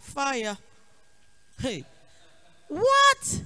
fire. Hey. What?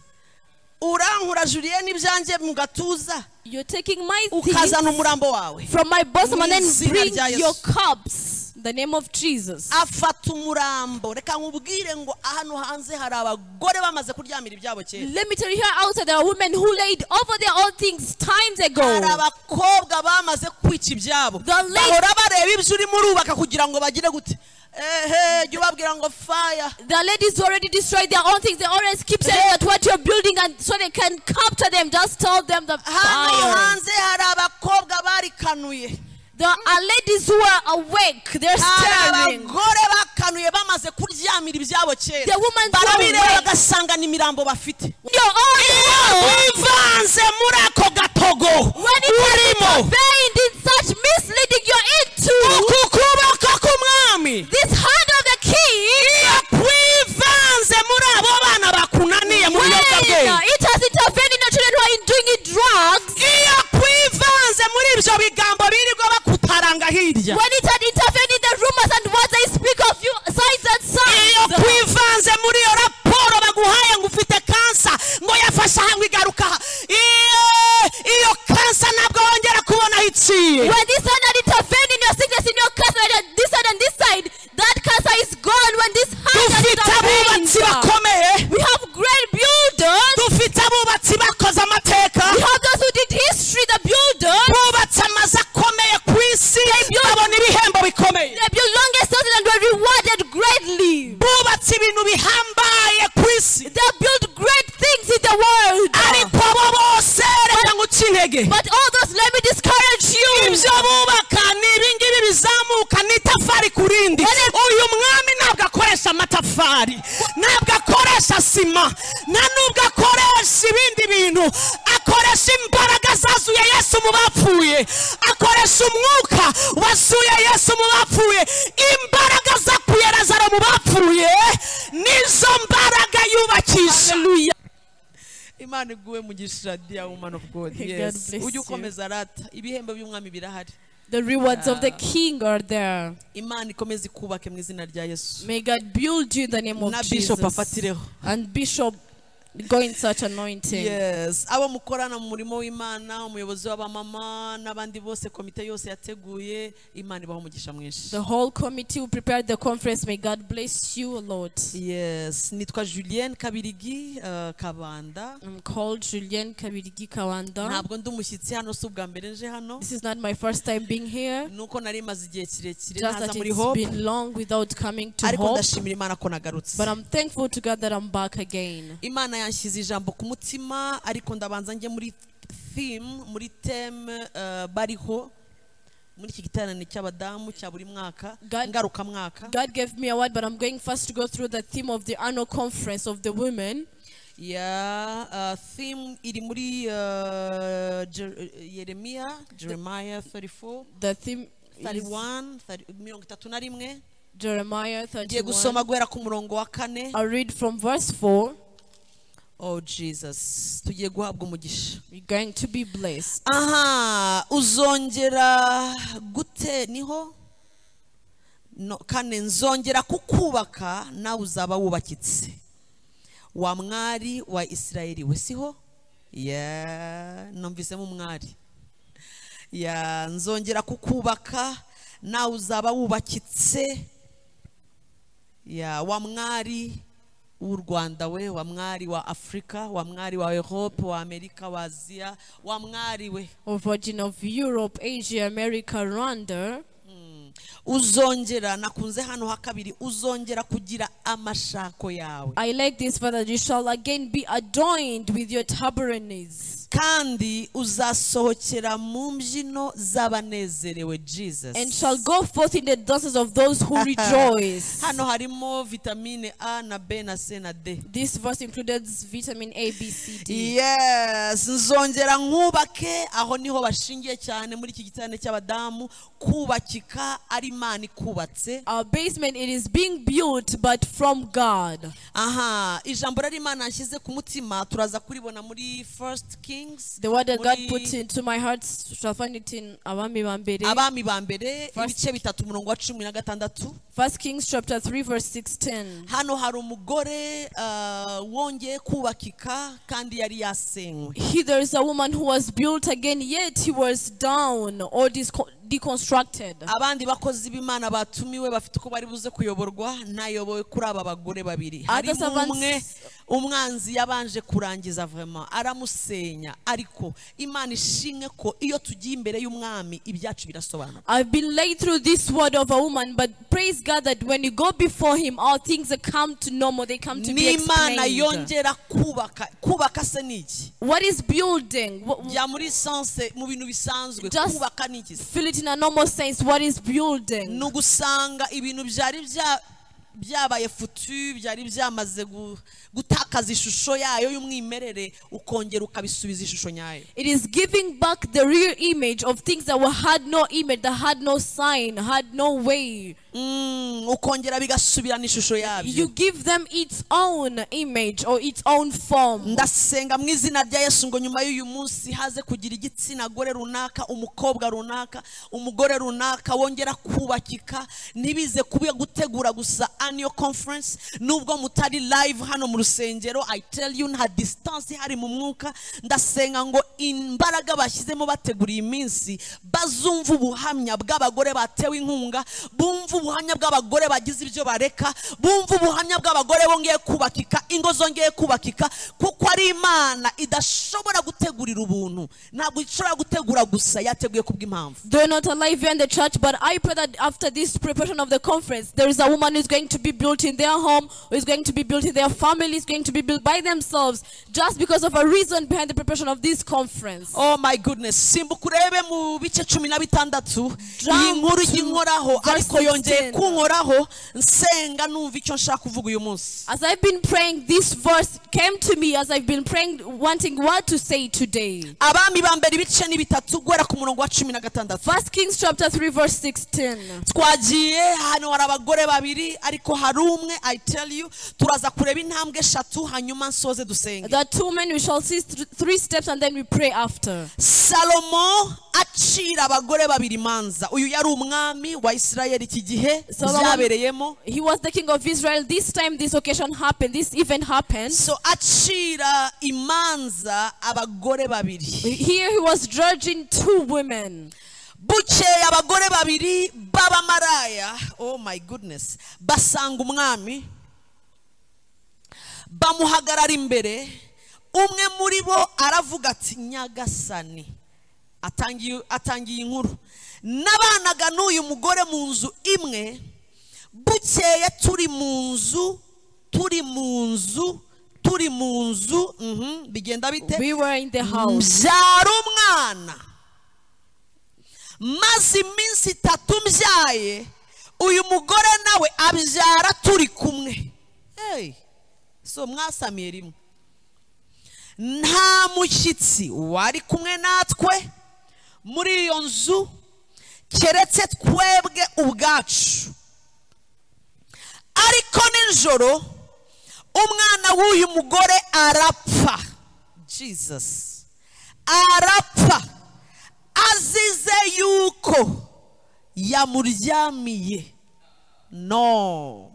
Urankura Julie n'ibyanjye mu gatuza You're taking my things ukazana umurambo wawe. from my bosom and Mu then izina bring rya Yesu. your cups. The name of Jesus. afata umurambo reka nkubwire ngo hano hanze hari abagore bamaze kuryamira ibyabo kera Let me tell you here outside there are women who laid over their own things times hari ago. abakobwa bamaze kwica ibyabo The lady- bahora bareba ibyo urimo urubaka kugira ngo bagire gute ehe jya ubabwira ngo faya The ladies who already destroyed their own things, they always keep saying that what you're building and so they can capture them. Just tell them the hano fire. hanze hari abakobwa barikanuye There are ladies who are awake. They're hari staring. abagore bakanuye bamaze kuryamira ibyabo kera The woman barabireba awake. bagasanga ni imirambo bafite Your own world. wivanze muri ako gatogo When it urimo comes to vain, in such misleading you're into, uku kuboko k'umwami this hand of the king, wivanze muri abo bana bakunaniye mu when biyobyabwenge it has intervened in your children who are doing it drugs, iyo kwivanze muri ibyo bigambo birirwa bakutaranga hirya when it had intervened in the rumors and words they speak of you, signs and iyo signs. kwivanze muri iyo raporo baguhaye ngo ufite kansa ngo yafashe aha ngo igaruka aha iyo iyo kansa ntabwo wongera kubona aho iciye When this hand had intervened in your sickness, in your cancer, and this side and this side, that cancer is gone. When this hand has dufite intervened, abubatsi bakomeye we have great builders. dufite abubatsi bakoze amateka We have those who did history, the builders. bubatse amazu akomeye ku isi babona ibihembo bikomeye They built longest houses and were rewarded greatly. bubatse ibintu bihambaye ku isi They built great things in the world. ariko abo bose reka nguce intege But all those, let me discourage you. ibyo bubaka ni ibingibi bizamuka ni itafari ku rindi uyu mwami ntabwo akoresha amatafari ntabwo akoresha sima nta nubwo akoresha ibindi bintu akoresha imbaraga zazuye yesu mu bapfuye akoresha umwuka wazuye yesu mu bapfuye imbaraga zakuye lazaro mu bapfuye nizo mbaraga yubakisha Hallelujah. imana iguwe mu gishadiya woman of god God yes bless ujye you. ukomeza rata ibihembo by'umwami birahari The rewards of the king are there. imana ikomeze ikubake mu izina rya yesu May God build you in the name of na Jesus. bishop afatireho And Bishop, go in such anointing. yes abo mukorana mu murimo w'imana umuyobozi w'abamama n'abandi bose komite yose yateguye imana ibaho umugisha mwinshi The whole committee who prepared the conference, may God bless you, Lord. yes nitwa julienne kabirigi eh, kabanda I'm called Julien Kabirigi Kawanda. ntabwo ndi umushyitsi hano si ubwa mbere nje hano This is not my first time being here. nuko nari maze igihe kirekire Just ntaza that muri it's hope been long without coming to ariko Hope. ndashimira imana ko nagarutse But I'm thankful to God that I'm back again. imana yanshyize ijambo ku mutima ariko ndabanza njye muri theme muri teme eh, bariho muri iki giterane cy'abadamu cya buri mwaka God- ngarukamwaka God gave me a word, but I'm going first to go through the theme of the annual conference of the women. ya eh, theme iri muri eh, Jer- eh, yeremiya jeremiya 34 The theme is 31 30 mirongo itatu na rimwe Jeremiah ngiye gusoma 31. guhera ku murongo wa kane I'll read from verse 4. oh jesus tugiye guhabwa umugisha You're going to be blessed. aha uzongera gute niho no, kane nzongera kukubaka nawe uzaba wubakitse wa mwari wa isirayeli we siho ya numvisemo umwari ya nzongera kukubaka nawe uzaba wubakitse ya wa mwari w'u rwanda we wa mwari wa afurika wa mwari wa europe wa amerika wa aziya wa mwari we O Virgin of Europe, Asia, America, Rwanda. uzongera nakunze hano ha kabiri uzongera kugira amashako yawe I like this, Father. You shall again be adorned with your tabernacle, kandi uzasohokera mu mbyino z'abanezerewe jesus and shall go forth in the dances of those who rejoice. hano harimo vitamine a na b na c na d This verse included vitamin A, B, C, D. yes nzongera nkubake aho niho bashingiye cyane muri iki giterane cy'abadamu kubakika ari imana ikubatse Our basement it is being built, but from God. aha ijambo rari imana nshyize ku mutima turaza kuribona muri first king things The word that God muri put into my heart, shall find it in Abami Bambere. abami ba mbere First- ibice bitatu umurongo wa cumi na gatandatu First Kings chapter 3 verse 16. hano hari umugore ah, wongeye kubakika kandi yari yasenywe He, there is a woman who was built again, yet he was down or disco- deconstructed. abandi bakozi b'imana batumiwe bafite uko bari buze kuyoborwa nayobowe kuri aba bagore babiri Other harimo servants- umwe umwanzi yabanje kurangiza vraiment aramusenya ariko imana ishimwe ko iyo tugiye imbere y'umwami ibyacu birasobanuka I've been laid through this word of a woman, but praise God that when you go before Him, all things come to normal, they come to be n'imana explained. yongera kubaka kubaka se ni iki What is building? What, bya muri sanse mu bintu bisanzwe Just- kubaka ni iki se? feel it in a normal sense. What is building? ni ugusanga ibintu byari bya- byabaye futu byari byamaze gu- gutakaza ishusho yayo y'umwimerere ukongera ukabisubiza ishusho nyayo It is giving back the real image of things that were had no image, that had no sign, had no way. Mm, ukongera bigasubirana ishusho You yabyo give them its own image or its own form. ndasenga mu izina rya yesu ngo nyuma y'uyu munsi haze kugira igitsina gore runaka umukobwa runaka umugore runaka wongera kubakika ntibize kuba gutegura gusa aniyo conference nubwo mutari live hano mu rusengero i tell you nta distance ihari mu mwuka ndasenga ngo imbaraga bashyizemo bategura iyi minsi bazumva ubuhamya bw'abagore batewe inkunga bumva ubuhamya bw'abagore bagize ibyo bareka bumva ubuhamya bw'abagore bongeye kubakika ingo zongeye kubakika kuko ari imana idashobora gutegurira ubuntu ntabwo ishobora gutegura gusa yateguye kubw'impamvu They're not alive here in the church, but I pray that after this preparation of the conference, there is a woman who's going to be built in their home, who is going to be built in their family, is going to be built by themselves, just because of a reason behind the preparation of this conference. oh my goodness simbuka urebe mu bice cumi na bitandatu Jump iyi nkuru to y'inkoraho verse ariko 16. yongeye kunkoraho nsenga numva icyo nshaka kuvuga uyu munsi As I've been praying, this verse came to me as I've been praying, wanting what to say today. abami ba mbere ibice ni bitatu guhera ku murongo wa cumi na gatandatu First Kings chapter 3, verse 16. twagiye hano hari abagore babiri ariko hari umwe i tell you turaza kureba intambwe eshatu hanyuma nsoze dusenge There are two men, we shall see th- three steps and then we pray after. salomo acira abagore babiri imanza uyu yari umwami wa isirayeli iki gihe Solomon- byabereyemo He was the king of Israel. This time, this occasion happened, this event happened. so acira imanza abagore babiri Here he was judging two women. bukeye abagore babiri b'abamaraya oh my goodness basanga umwami bamuhagarara imbere umwe muri bo aravuga ati nyagasani atangiye atangiye inkuru nabanaga n'uyu mugore mu nzu imwe bukeye turi mu nzu turi mu nzu turi mu nzu mhm, bigenda bite We were in the house. mbyara umwana maze iminsi itatu mbyaye uyu mugore nawe abyara turi kumwe Hey, so mwasamiye rimwe nta mushyitsi wari kumwe natwe muri iyo nzu keretse twebwe ubwacu ariko nijoro umwana w'uyu mugore arapfa jesus arapfa azize yuko yamuryamiye no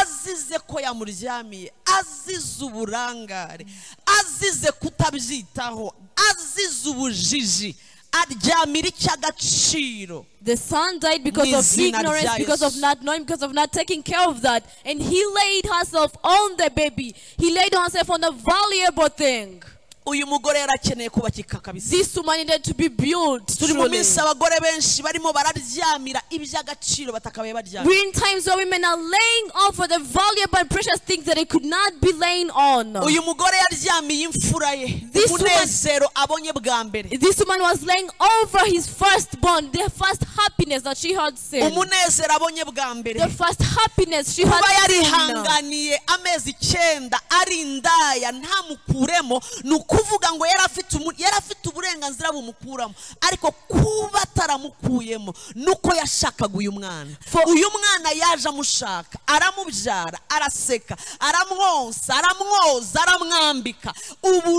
azize ko yamuryamiye azize uburangare azize kutabyitaho azize ubujiji aryamira icy'agaciro The son died because of Nizina ignorance, Jais. because of not knowing, because of not taking care of that. And he laid herself on the baby. He laid herself on a valuable thing. uyu mugore yarakeneye kubakika kabisa This woman needed to be built. turi mu Truly. minsi abagore benshi barimo bararyamira iby'agaciro batakabaye baryamira We're in times where women are laying off for the valuable and precious things that they could not be laying on. uyu mugore yaryamiye imfura ye This woman- umunezero abonye bwa mbere This woman was laying over his firstborn, the first happiness that she had seen. umunezero abonye bwa mbere The first happiness she had kuba seen. yarihanganiye amezi icyenda ari indaya ntamukuremo ni uko kuvuga ngo yari afite umu- yari afite uburenganzira bumukuramo ariko kuba ataramukuyemo ni uko yashakaga uyu mwana For- uyu mwana yaje amushaka aramubyara araseka aramwonsa aramwoza aramwambika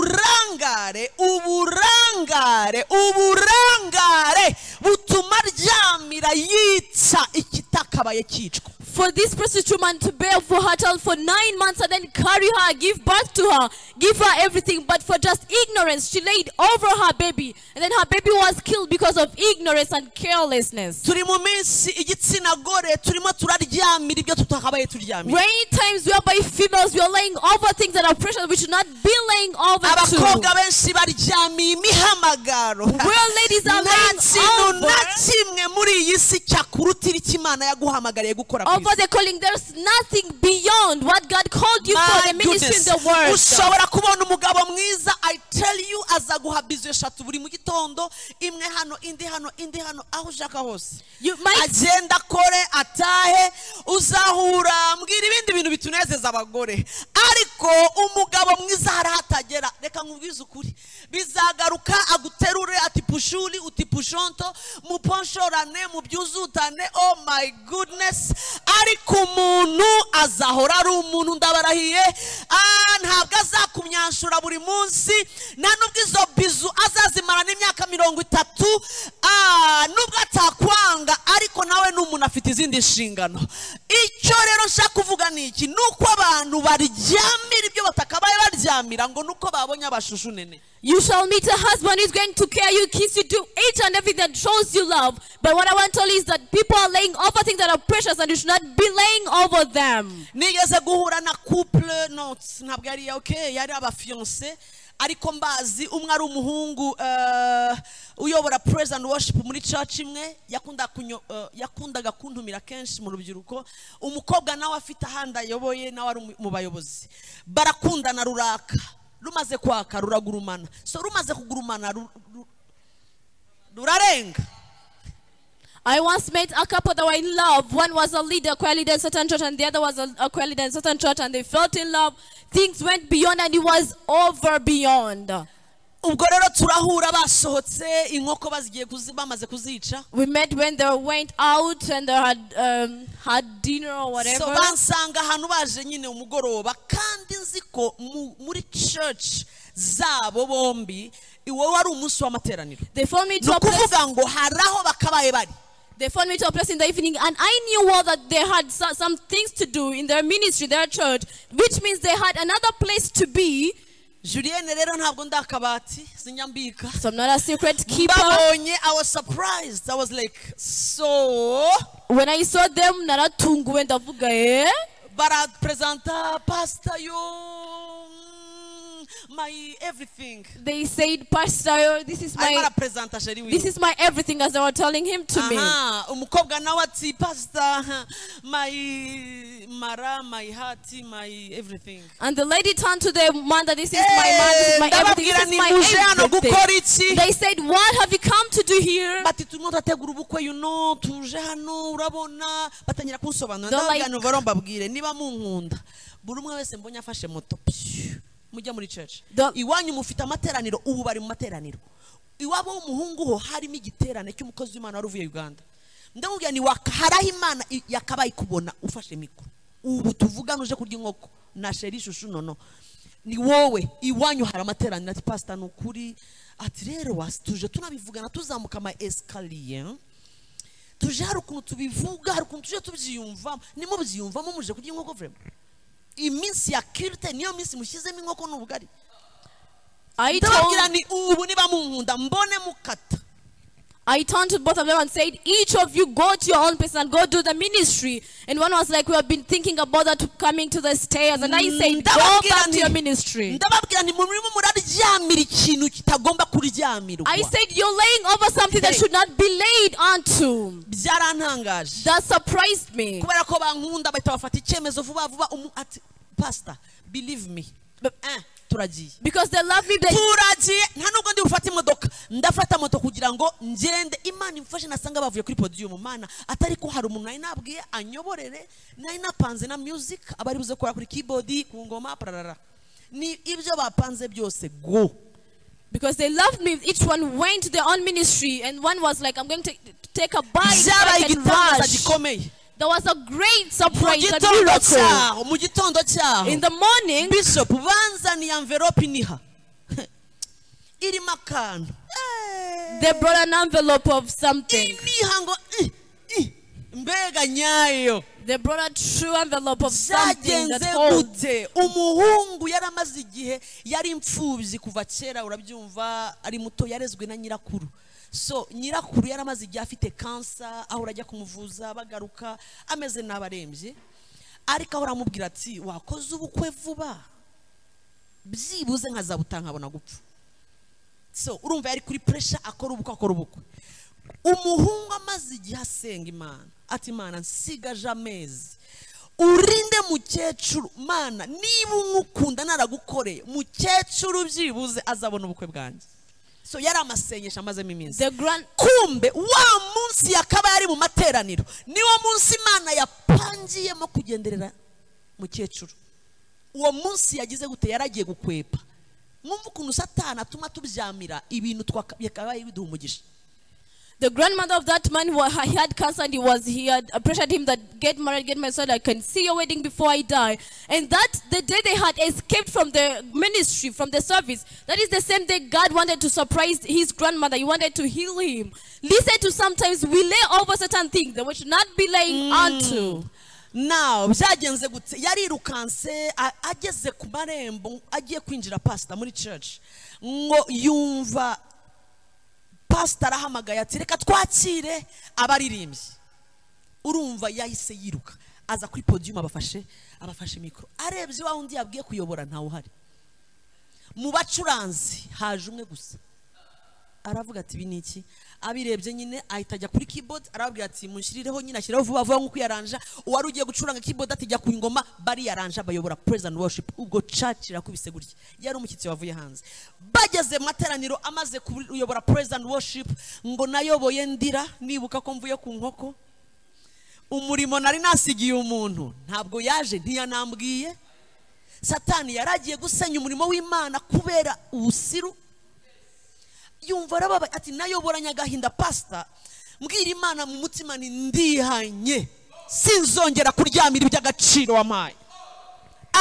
uburangare uburangare uburangare butuma aryamira yica ikitakabaye cyicwa For this prostitute man to bear for her child for nine months and then carry her, give birth to her, give her everything, but for just ignorance, she laid over her baby, and then her baby was killed because of ignorance and carelessness. turi mu minsi igitsina gore turimo turaryamira ibyo tutakabaye turyamira Many times whereby females we are laying over things that are precious, we should not be laying over abakobwa to. benshi baryamiye imihamagaro Where ladies are nta laying kintu over. na kimwe muri iyi si cyakurutira icyo imana yaguhamagariye gukora ku Over isi. the calling, there's nothing beyond what God called you for the My ministry in goodness. the world. ushobora kubona umugabo mwiza i tell you azaguha bizu eshatu buri mu gitondo imwe hano indi hano indi hano aho ushaka hose You might agenda akore atahe uzahura mbwira ibindi bintu bitunezeza abagore ariko umugabo mwiza hari aho atagera reka nkubwize ukuri bizagaruka aguterure ati pushuri uti pushonto muponshorane mubyuzutane oh my goodness ariko umuntu azahora ari umuntu ndabarahiye ah, ntabwo azakumyanshura buri munsi nta nubwo izo bizu azazimarana imyaka mirongo itatu ah, nubwo atakwanga ariko nawe ni umuntu afite izindi nshingano icyo rero nshaka kuvuga ni iki ni uko abantu baryamira ibyo batakabaye baryamira ngo ni uko babonye abashushu nene You shall meet a husband who's going to care you, kiss you, do each and everything that shows you love. But what I want to tell you is that people are laying over things that are precious and you should not be laying over them. nigeze guhura na couple no ntabwo yari ok yari abafiyonse ariko mbazi umwe ari umuhungu eh, uyobora praise and worship muri church imwe yakunda kunyo- eh, yakundaga kuntumira kenshi mu rubyiruko umukobwa nawe afite ahandi ayoboye nawe ari mu- mu bayobozi barakundana ruraka rumaze kwaka ruragurumana so rumaze kugurumana ru- ru- rurarenga I once met a couple that were in love. One was a leader, choir leader in certain church, and the other was a, a choir leader in certain church, and they felt in love. Things went beyond, and it was over beyond. ubwo rero turahura basohotse inkoko bazigiye kuzi- bamaze kuzica We met when they went out and they had um, had dinner or whatever. so bansanga ahantu baje nyine umugoroba kandi nzi ko mu- muri church zabo bombi iwo wari umunsi w'amateraniro they found me ni to a place ukuvuga ngo hari aho bakabaye bari They found me to a place in the evening, and I knew well that they had so- some things to do in their ministry, their church, which means they had another place to be. julienne rero ntabwo ndi akabati sinyambika So I'm not a secret keeper. babonye i was surprised i was like so When I saw them, naratunguwe ndavuga eh? barapresenta pastor yo mm, my everything They said, Pastor, this is arimo my arapresenta sheri wiwe this is my everything, as they were telling him to me. Aha, umukobwa nawe ati pasita my mara my heart my everything And the lady turned to the man that this is my man, this is my everything, ndababwira this ni is my hano everything. gukora iki They said, What have you come to do here? bati turimo turategura ubukwe you know tuje hano urabona batangira kunsobanura Don't ndababwira like- nuva rero mbabwire niba munkunda buri umwe wese mbonye afashe moto pyu, mujya muri church Don't- iwanyu mufite amateraniro ubu bari mu materaniro iwabo w'umuhungu ho harimo igiterane cy'umukozi w'imana wari uvuye uganda ndamubwira ni waka hari aho imana i- yakabaye kubona ufashe mikoro ubu tuvugane uje kurya inkoko na sheri ishushu nono ni wowe iwanyu hari amateraniro ati pasita ni ukuri ati rero wasi tuje tunabivugana tuzamuka ama esikariye tuje hari ukuntu tubivuga hari ukuntu tuje tubyiyumvamo nimubyiyumvamo muje kurya inkoko vrema iminsi ya kirite niyo minsi mushyizemo inkoko n'ubugari I told ndababwira ni ubu niba munkunda mbone mukata I turned to both of them and said, Each of you go to your own place and go do the ministry. And one was like, We have been thinking about that coming to the stairs. And I said, Go Ndababwira back to nti- your ministry. ndababwira nti murimo muraryamira ikintu kitagomba kuryamirwa I said, You're laying over something that Hey. should not be laid onto. byarantangaje That surprised me. kubera ko bankunda bahita bafata icyemezo vuba vuba umu- ati pasita believe me Eh, turagiye Because they love me. They, turagiye nta nubwo ndi bufate imodoka ndafata moto kugira ngo ngende imana imfashe nasanga bavuye kuri podiyumu mana atari ko hari umuntu nari nabwiye anyoborere nari napanze na music abari buze gukora kuri keyboard ku ngoma pararara ni ibyo bapanze byose go Because they loved me, each one went to their own ministry, and one was like, I'm going to take a bite. byabaye like a igitangaza dash. gikomeye There was a great mu surprise, a gitondo miracle. cyaho mu gitondo cyaho In the morning, bishop banzaniye amverope iniha irimo akantu Eh, they brought an envelope of something. iniha ngo "Ih, ih, mbega nyayo They brought a true envelope of something that byagenze holds. gute umuhungu yari amaze igihe yari imfubyi kuva kera urabyumva ari muto yarezwe na nyirakuru so nyirakuru yari amaze igihe afite kansa aho urajya kumuvuza bagaruka ameze nabi arembye ariko aho uramubwira ati wakoze ubukwe vuba byibuze nkazabutaha nkabona gupfa so urumva yari kuri puresha akora ubukwe akora ubukwe umuhungu amaze igihe asenga imana ati imana nsigaje amezi urinde mukecuru mana niba umukunda naragukoreye mukecuru byibuze azabona ubukwe bwanjye so yari amasengesho amazemo iminsi The grand, kumbe wa munsi yakaba yari mu materaniro niwo munsi imana yapangiyemo kugenderera mukecuru uwo munsi yagize gute yaragiye gukwepa mwumva ukuntu satana atuma tubyamira ibintu twakabaye biduha umugisha the grandmother of that man, wa- he had cancer and he was, he had pressured him that get married, get married so that I can see your wedding before I die. And that, the day they had escaped from the ministry, from the service, that is the same day God wanted to surprise his grandmother. He wanted to heal him. Listen to sometimes we lay over certain things that we should not be laying onto. nawe byagenze gute yarirukanse a- ageze ku marembo agiye kwinjira pasita muri church ngo yumva pasita arahamagaye ati reka twakire abaririmbyi urumva yahise yiruka aza kuri podiyumu abafashe abafashe mikoro arebye wa wundi yabwiye kuyobora ntawe uhari mu bacuranzi haje umwe gusa aravuga ati ibi ni iki abirebye nyine ahita ajya kuri keyboard arababwira ati munshyirireho nyine ashyireho vuba vuba nk'uko yaranja uwari ugiye gucuranga keyboard ati jya ku ngoma bariyaranja bayobora praise and worship ubwo church irakubise gutya yari umushyitsi wavuye hanze bageze mu materaniro amaze kuyobora praise and worship ngo nayoboye ndira nibuka ko mvuye ku nkoko umurimo nari nasigiye umuntu ntabwo yaje ntiyanambwiye satani yari agiye gusenya umurimo w'imana kubera ubusiru yumva arababaye ati nayoboranye agahinda pasita mbwira imana mu mutima ni ndihanye sinzongera kuryamira iby'agaciro wampaye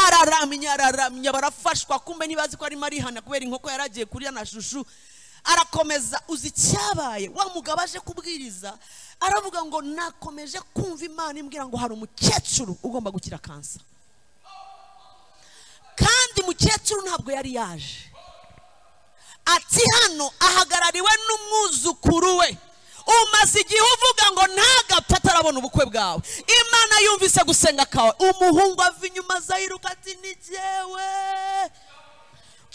araramye araramye barafashwa kumbe ntibazi ko arimo arihana kubera inkoko yari agiye kurya na shushu arakomeza uzi icyabaye wa mugabo aje kubwiriza aravuga ngo nakomeje kumva imana imbwira ngo hari umukecuru ugomba gukira kansa kandi mukecuru ntabwo yari yaje ati hano ahagarariwe n'umwuzukuru we umaze igihe uvuga ngo ntagapfe atarabona ubukwe bwawe imana yumvise gusenga kawe umuhungu ava inyuma aza yiruka ati ni jyewe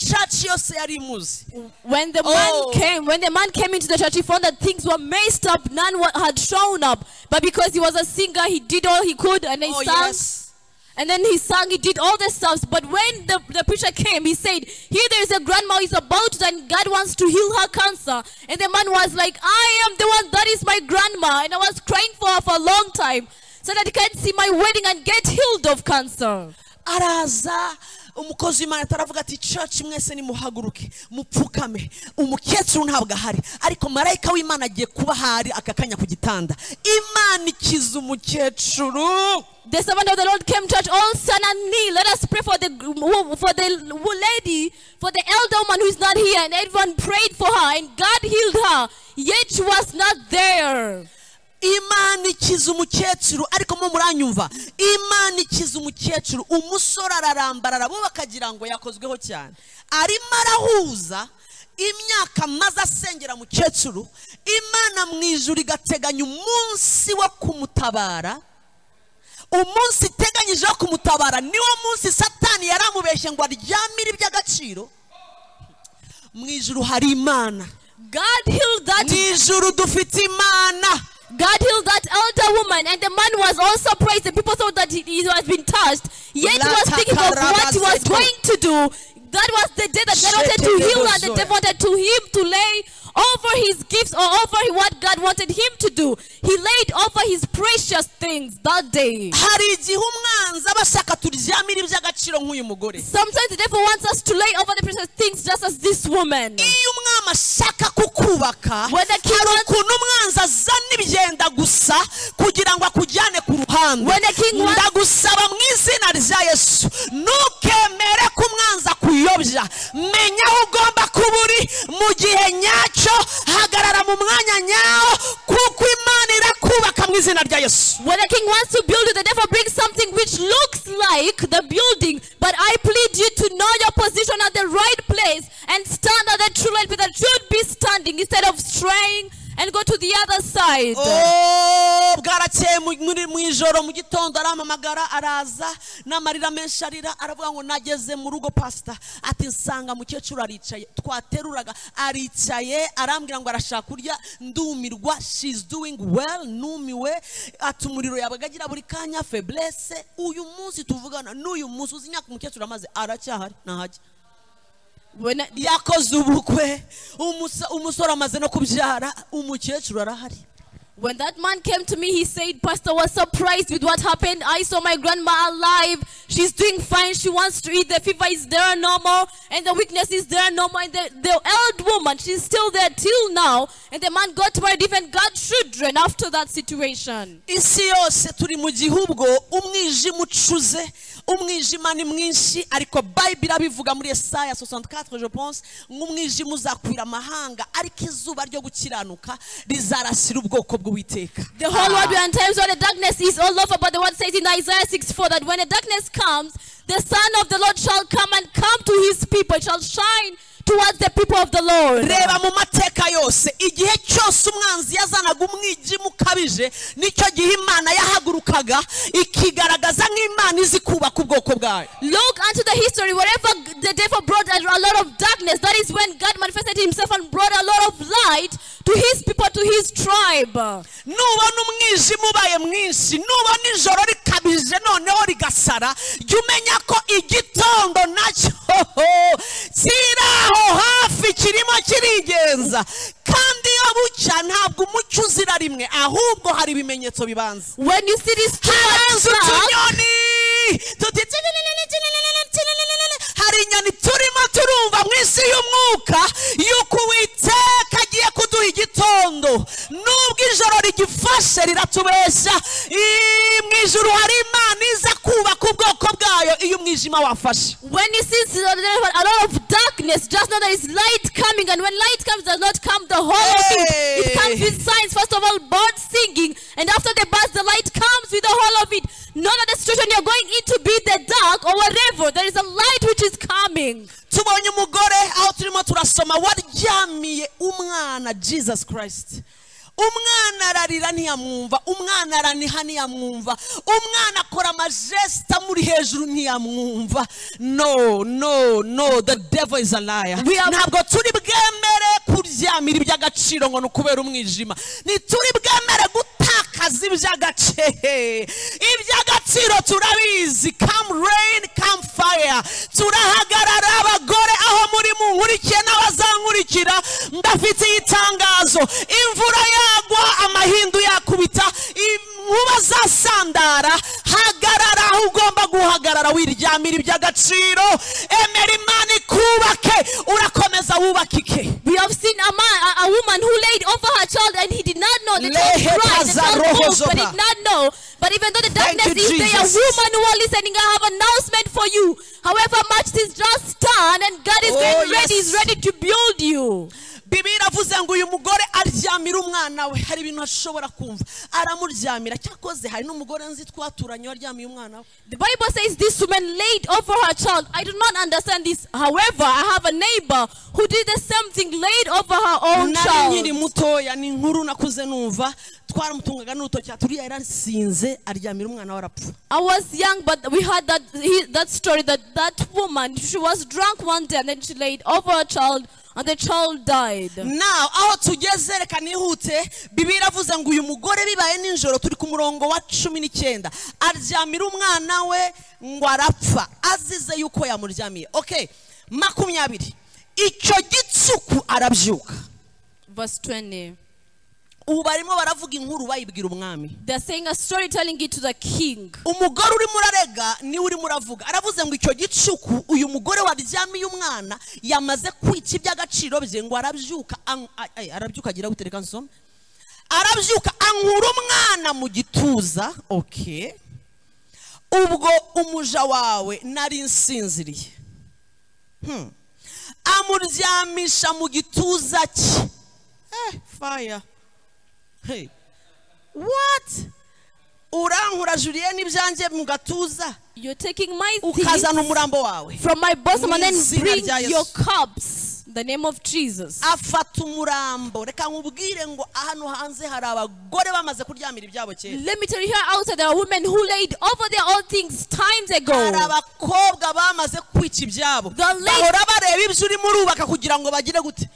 caci yose yari imuzi When the Oh. man came, when the man came into the church, he found that things were messed up. None wa- had shown up, but because he was a singer, he did all he could, and he Oh, sang. yes. And then he sang, he did all the stuff. But when the, the preacher came, he said, Here there is a grandma who is about to die, and God wants to heal her cancer. And the man was like, I am the one that is my grandma. And I was crying for her for a long time so that I can see my wedding and get healed of cancer. araza umukozi w'imana ataravuga ati caci mwese nimuhaguruke mupfukame umukecuru ntabwo ahari ariko marayika w'imana agiye kuba ahari aka kanya ku gitanda imana ikiza umukecuru The servant of the Lord came to church all stand and kneel. Let us pray for the for the lady, for the elder woman who is not here, and everyone prayed for her, and God healed her. Yet she was not there. imana ikiza umukecuru ariko mo muranyumva imana ikiza umukecuru umusore ararambarara bo bakagira ngo yakozweho cyane arimo arahuza imyaka maze asengera mukecuru imana mu ijuru igateganya umunsi wo kumutabara umunsi iteganyije wo kumutabara niwo munsi satani yari amubeshye ngo aryamire iby'agaciro mu ijuru hari imana God healed that. mu ijuru dufite imana God healed that elder woman, and the man was also praised. The people thought that he, he has been touched. Yet he was thinking of what he was going to do. That was the day that God wanted to heal her. The devil wanted to him to lay over his gifts or over what God wanted him to do. He laid over his precious things that day. hari igihe umwanzi aba ashaka turyamire iby'agaciro nk'uyu mugore Sometimes the devil wants us to lay over the precious things just as this woman. iyo ashaka kukubaka Whether he hari wants- ukuntu umwanzi azana ibigenda gusa kugira ngo akujyane ku ruhande Whether he wants- ndagusaba mu izina rya yesu ntukemere ko umwanzi akuyobya menya aho ugomba kuba uri mu gihe nyacyo hagarara mu mwanya nyawo kuko imana irakubaka mu izina rya yesu When the king wants to build you, the devil brings something which looks like the building. But I plead you to know your position at the right place and stand at the true light where you should be standing instead of straying and go to the other side. Oh, bwarakeye mu- muri- mu ijoro mu gitondo arampamagara araza n'amarira menshi arira aravuga ngo nageze mu rugo pasita ati nsanga mukecuru aricaye twateruraga aricaye arambwira ngo arashaka kurya ndumirwa she's doing well numiwe ati umuriro yabaga agira buri kanya feblese uyu munsi tuvugana n'uyu munsi uzi imyaka umukecuru amaze aracyahari ntahajya When I- yakoze ubukwe umusa- umusore amaze no kubyara umukecuru arahari When that man came to me, he said, Pastor was surprised with what happened. I saw my grandma alive. She's doing fine. She wants to eat. The fever is there no more. And the weakness is there no more. And the, the old woman, she's still there till now. And the man got married, even got children after that situation. isi yose turi mu gihugu umwijima ucuze umwijima ni mwinshi ariko bayibiri abivuga muri esaya 64 je pense nk'umwijima uzakwira amahanga ariko izuba ryo gukiranuka rizarasira ubwoko bw'uwiteka The whole world we are in times where the darkness is all over, but the word says in Isaiah 6 4 that when the darkness comes, the Son of the Lord shall come and come to his people, It shall shine towards the people of the Lord. reba mu mateka yose igihe cyose umwanzi yazanaga umwijima ukabije nicyo gihe imana yahagurukaga ikigaragaza nk'imana izi kubaka ubwoko bwayo Look unto the history. Wherever the devil brought a a lot of darkness, that is when God manifested himself and brought a lot of light to his people, to his tribe. nubona umwijima ubaye mwinshi nubona ijoro rikabije noneho rigasara jya umenya ko igitondo nacyo kiri aho hafi kirimo kirigenza kandi iyo bucya ntabwo umucyo uzira rimwe ahubwo hari ibimenyetso bibanza When you see this habanza tribe, utunyoni tuti tinini, tinini, tinini. hari inyoni turimo turumva mu isi y'umwuka y'uko uwiteka agiye kuduha igitondo nubwo ijoro rigifashe riratubeshya Ii, mu ijoro hari imana iza kubaka ubwoko bwayo iyo umwijima wafashe when you see s- a lot of darkness, just know there is light coming. And when light comes, does not come the whole of it. It comes Hey. with signs. First of all, birds singing. And after the birds, the light comes with the whole of it. Know that the situation you're going into, be it the dark or whatever, there is a light which is coming. tubonye umugore aho turimo turasoma waryamiye umwana jesus christ umwana ararira ntiyamwumva umwana araniha ntiyamwumva umwana akora amajesita amuri hejuru ntiyamwumva no no no the devil is a liar We are- ntabwo turi bwemere kuryamira iby'agaciro ngo ni ukubera umwijima ntituri bwemere gutakaza iby'agace iby'agaciro turabizi come rain come fire turahagarara abagore aho muri munkurikiye n'abazankurikira ndafite itangazo imvura yagwa amahindu yakubita inkuba zasandara hagarara aho ugomba guhagarara wiryamira iby'agaciro emera imana ikubake urakomeza wubakike We have seen a man, a, a woman who laid over her child and he did not know. The child Lehe cried, the child Tazaroho moved, Zopa. but did not know. But even though the Thank darkness you, is there, a Jesus. woman who are listening, I have announcement for you. However much is just done and God is Oh, getting ready, yes. is ready to build you. bibiliya iravuze ngo uyu mugore aryamira umwana we hari ibintu ashobora kumva aramuryamira cyakoze hari n'umugore nzi twaturanye waryamiye umwana we The Bible says this woman laid over her child. I do not understand this. However, I have a neighbor who did the same thing, laid over her own nari nkiri child. mutoya ni inkuru nakuze numva twaramutungaga n'urutoki turiya yarasinze aryamira umwana we arapfa I was young, but we heard that he, that story that that woman she was drunk one day and then she laid over her child and the child died. nawe aho tugeze reka nihute bibiliya iravuze ngo uyu mugore bibaye nijoro turi ku murongo wa cumi n'icyenda aryamira umwana we ngo arapfa azize yuko yamuryamiye okay makumyabiri icyo gitsuku arabyuka Verse 20. ubu barimo baravuga inkuru bayibwira umwami They're saying a story, telling it to the king. umugore urimo urarega niwe urimo uravuga aravuze ngo icyo gicuku uyu mugore waryamiye umwana yamaze kwica iby'agaciro bye ngo arabyuka an- a- ay, arabyuka agira gute reka nsome arabyuka ankura umwana mu gituza okay ubwo umuja wawe nari nsinziriye Hmm. amuryamisha mu gituza cye eh, fire hey. what urankura juriyeni ibyanjye mu gatuza You're taking my things ukazana umurambo wawe from my bosom and Mwizina then bring rya Yesu. your cups. In The name of Jesus. afata umurambo reka nkubwire ngo hano hanze hari abagore bamaze kuryamira ibyabo kera Let me tell you here outside there are women who laid over their own things times hari ago. abakobwa bamaze kwica ibyabo The lady- bahora bareba ibyo urimo urubaka kugira ngo bagire gute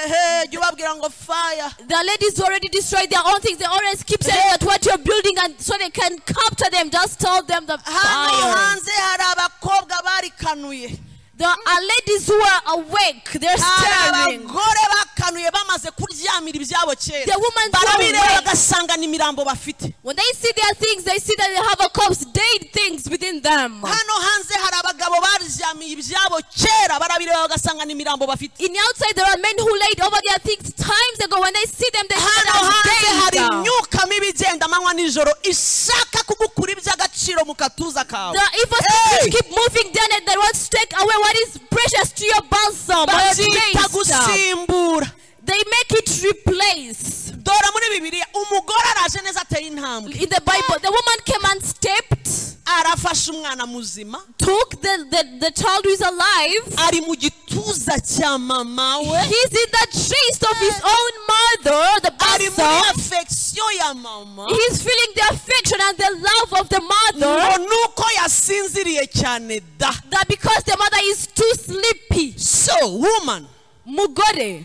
ehe jya ubabwira ngo faya The ladies who already destroyed their own things, they always keep saying that what you're building and so they can capture them. Just tell them the hano fire. hanze hari abakobwa barikanuye There are ladies who are awake, they're hari staring. abagore bakanuye bamaze kuryamira ibyabo kera The woman barabireba bagasanga ni imirambo bafite when they see their things, they see that they have a corpse, dead things within them. hano hanze hari abagabo baryamiye ibyabo kera barabireba bagasanga ni imirambo bafite In the outside, there are men who laid over their things times ago. When they see them, they see hano hanze that hari they dead. imyuka mibi igenda amanywa n'ijoro ishaka kugukura iby'agaciro mu gatuza kawe The evil Hey! spirits keep moving down and they want to take away what is precious to your balsam or your babyita taste. gusimbura They make it replace. dore muri bibiliya umugore araje neza ateye intambwe In the Bible, the woman came and stepped, arafashe umwana muzima took the, the, the child who is alive. ari mu gituza cya mama we He's in the chest of his own mother, the ari muri balsam. afegisiyo ya mama He's feeling the affection and the love of the ngo mother ni uko yasinziriye cyane da that because the mother is too sleepy. so woman Mugore,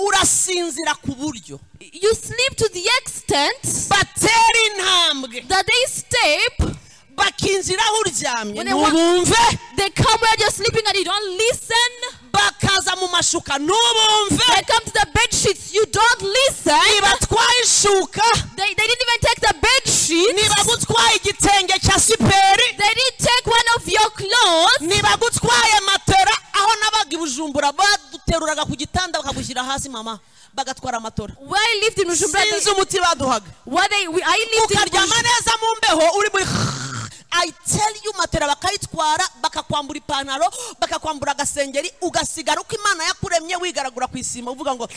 urasinzira ku buryo you sleep to the extent batera intambwe that they step, bakinjira aho uryamye When they walk- ntubumve they come where you're sleeping and you don't listen. bakaza mu mashuka ntubumve They come to the bed sheets, you don't listen. ntibatwaye ishuka They, they didn't even take the bed sheets. ntibagutwaye igitenge cya siperi They didn't take one of your clothes. ntibagutwaye matera aho nabaga i bujumbura baduteruraga ku gitanda bakagushyira hasi mama bagatwara matora Where I lived in Bujumbura, sinzi they, umuti baduhaga where they, we, I lived in ukaryama Bujumbura. neza mu mbeho uri muri I tell you matera bakayitwara bakakwambura ipantaro bakakwambura agasengeri ugasigara uko imana yakuremye wigaragura ku isima uvuga ngo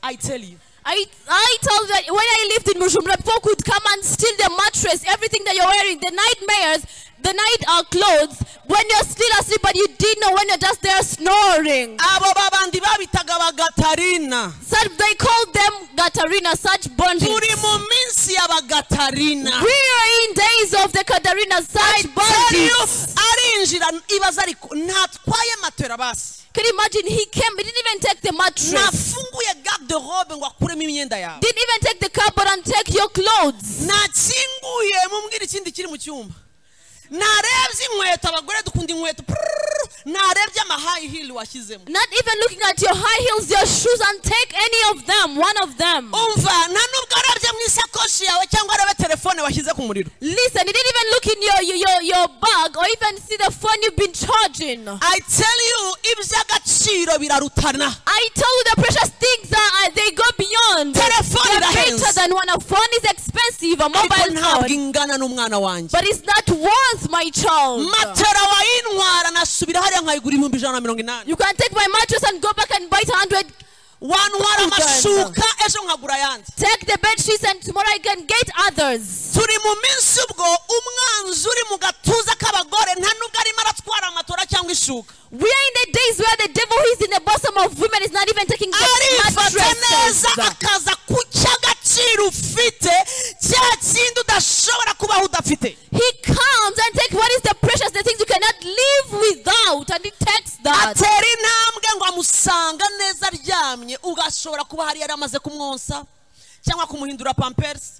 I tell you I, I told that when I lived in Bujumbura, people could come and steal the mattress, everything that you're wearing, the nightmares, the night uh, clothes, when you're still asleep but you didn't know when you're just there snoring. abo babandi babitaga abagatarina Such, they called them Gatarina, such bondage. turi mu minsi y'abagatarina We are in days of the Katarina, such Tell you, bondage. arinjira ibaza ariko ntatwaye matera basi Can you imagine? He came, he didn't even take the mattress. nafunguye garde robe ngo akuremo imyenda yawe Didn't even take the cupboard and take your clothes. nakinguye mubwira ikindi kiri mu cyumba narebye inkweto abagore dukunda inkweto prrrr, narebye amahayi hili washyizemo Not even looking at your high heels, your shoes, and take any of them, one of them. umva nta nubwo arebye mu isakoshi yawe cyangwa arebe telefone washyize ku muriro Listen, you didn't even look in your, your, your, your bag or even see the phone you've been charging. i tell you iby'agaciro birarutana I tell you the precious things are, uh, they go beyond. Telephone in the They're hands. greater than one. A phone is expensive, a ariko mobile ntabwo phone. ingana n'umwana wanjye But it's not worth my child. matera wayintwara nasubira hariya nkayigura ibihumbi ijana na mirongo inani You can take my mattress and go back and buy it 100. wantwara Uganda. amashuka ejo nkagura ayandi Take the bed sheets and tomorrow I can get others. turi mu minsi ubwo umwanzi uri mu gatuza k'abagore nta nubwo arimo aratwara amatora cyangwa ishuka We are in the days where the devil who is in the bosom of women is not even taking the arifata neza mattresses. akaza ku cy'agaciro ufite cya kindi udashobora kubaho udafite He comes and takes what is the precious, the things you cannot live without, and he takes that. atera intambwe ngo amusanga neza aryamye ugashobora kuba hari yari amaze kumwonsa cyangwa kumuhindura pampersi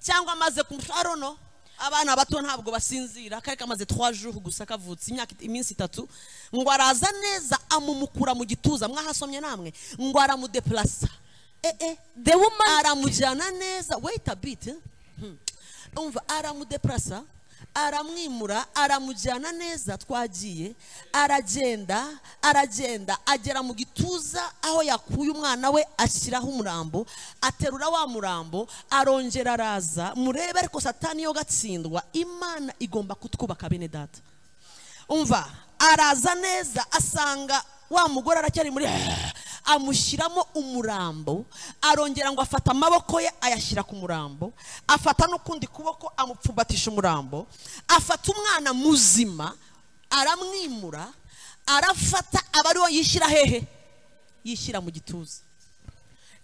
cyangwa amaze kumushorono abana bato ntabwo basinzira kari kamaze twa juru gusa kavutse imyaka iminsi itatu ngo araza neza amumukura mu gituza mwahasomye namwe ngo aramudepurasa eh, eh. The woman, aramujyana neza wait a bit Hmm. umva aramudeparasa aramwimura aramujyana neza twagiye aragenda aragenda agera mu gituza aho yakuye umwana we ashyiraho umurambo aterura wa murambo arongera araza murebe ariko satani yo gatsindwa imana igomba kutwubaka bene data umva araza neza asanga wa mugore aracyari muri amushyiramo umurambo arongera ngo afata amaboko ye ayashyira ku murambo afata n'ukundi kuboko amupfumbatisha umurambo afata umwana muzima aramwimura arafata aba ariwo yishyira hehe yishyira mu gituza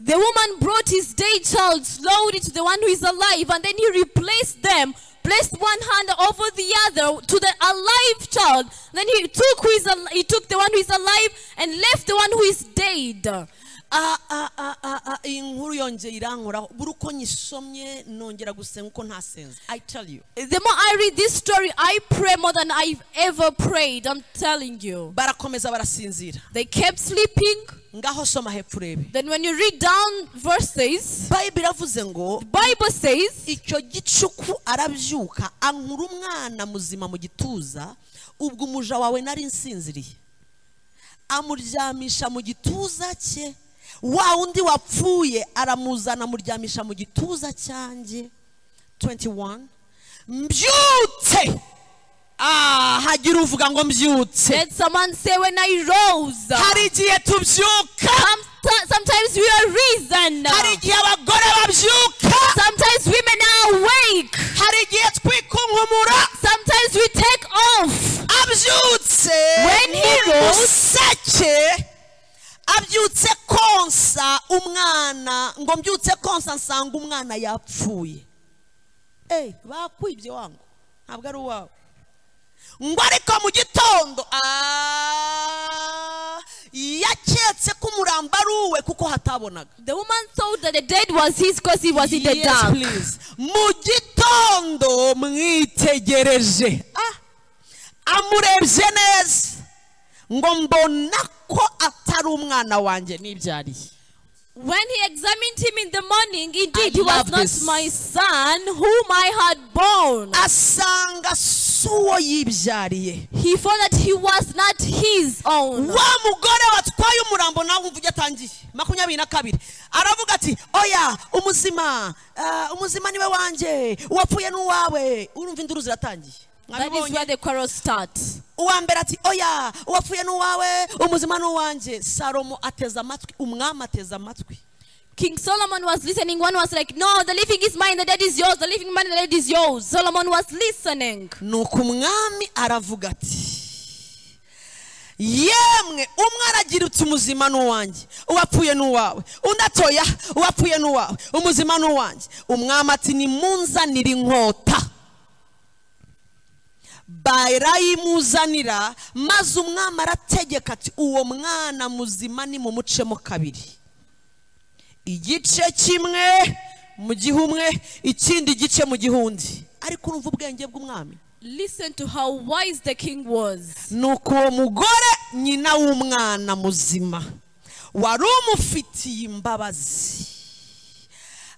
the woman brought his day child, lowered it to the one who is alive, and then he replaced them, placed one hand over the other to the alive child. Then he took who is al- he took the one who is alive and left the one who is dead. Ah, ah, ah, ah, ah, iyi nkuru yongeye irankoraho buri uko nyisomye nongera gusenga uko ntasenze i tell you The more I read this story, I pray more than I've ever prayed. I'm telling you. barakomeza barasinzira They kept sleeping. ngaho soma hepfo urebe Then when you read down verses, bayibiri iravuze ngo Bible says icyo gicuku arabyuka ankura umwana muzima mu gituza ubwo umuja wawe nari nsinziriye amuryamisha mu gituza cye wa wundi wapfuye aramuzana amuryamisha mu gituza cyanjye 21 mbyutse ah hagira uvuga ngo mbyutse let someone say when I rose. hari igihe tubyuka Some- Sometimes we are risen. hari igihe abagore babyuka Sometimes women are awake. hari igihe twikunkumura Sometimes we take off. abyutse When he rose- museke abyutse konsa umwana ngo mbyutse konsa nsanga umwana yapfuye Ey, bakwibye wangu ntabwo ari uwawe ngo ariko mu gitondo ah, yaketse ko umurambo ari uwe kuko hatabonaga The woman thought that the dead was his because he was in the Yes, dark. please. mu gitondo mwitegereje Ah, amurebye neza ngo mbona ko atari umwana wanjye nibyariye When he examined him in the morning, indeed I he was love not this. my son whom I had born. asanga si uwo yibyariye He found that he was not his own. wa mugore watwaye umurambo nawe wumva ujya atangiye makumyabiri na kabiri aravuga ati oya umuzima ah, umuzima niwe wanjye uwapfuye n'uwawe urumva induru ziratangiye That is Mwabibonye? where the quarrel starts. uwa mbere ati oya uwapfuye n'uwawe umuzima n'uwanjye salomo ateze amatwi umwami ateze amatwi King Solomon was listening. One was like, No, the living is mine, the dead is yours. The living man, the dead is yours. Solomon was listening. nuko umwami aravuga ati yemwe umwe aragira uti umuzima ni uwanjye uwapfuye ni uwawe undi atoya uwapfuye ni uwawe umuzima ni uwanjye umwami ati nimunzanire inkota barayimuzanira maze umwami arategeka ati uwo mwana muzima nimumucemo kabiri igice kimwe mu gihe umwe ikindi gice mu gihundi ariko urumva ubwenge bw'umwami Listen to how wise the king was. nuko uwo mugore nyina w'umwana muzima wari umufitiye imbabazi